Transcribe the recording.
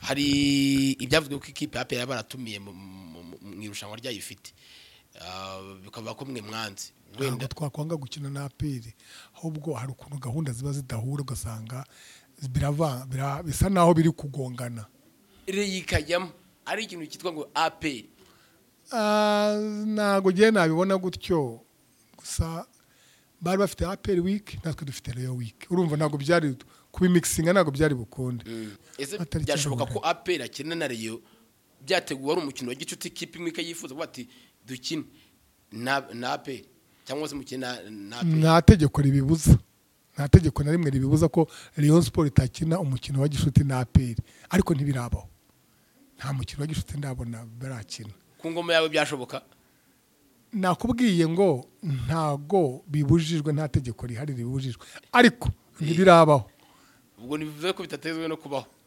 hari ibyavuzwe ko ikipe ya peyara baratumiye mu irushanwa ryayo ifite bikaba ko mwe mwanze ntabwo twakwanga gukina na aperi ahubwo hari ukuntu gahunda ziba zidahura ugasanga bisa naho biri kugongana rero ikajyamo ari ikintu cyitwa ngo aperi ntabwo ugiye nabibona gutyo gusa bari bafite aperi wiki natwe dufite reyo wiki urumva ntabwo byari kubimikisinga ntabwo byari bukunde ese byashoboka ko aperi akina na reyo byateguwe ari umukino wa gicuti ikipe imwe ikayifuza kuba ati dukine na aperi cyangwa se mukine na aperi nta tegeko ribibuza nta tegeko na rimwe ribibuza ko leon siporo itakina umukino wa gishuti na aperi ariko ntibirabaho nta mukino wa gishuti ndabona barakina ku ngoma yawe byashoboka nakubwiye ngo ntago bibujijwe nta tegeko rihari ribujijwe ariko ntibirabaho ubwo ntibivuze ko bitatezwe no kubaho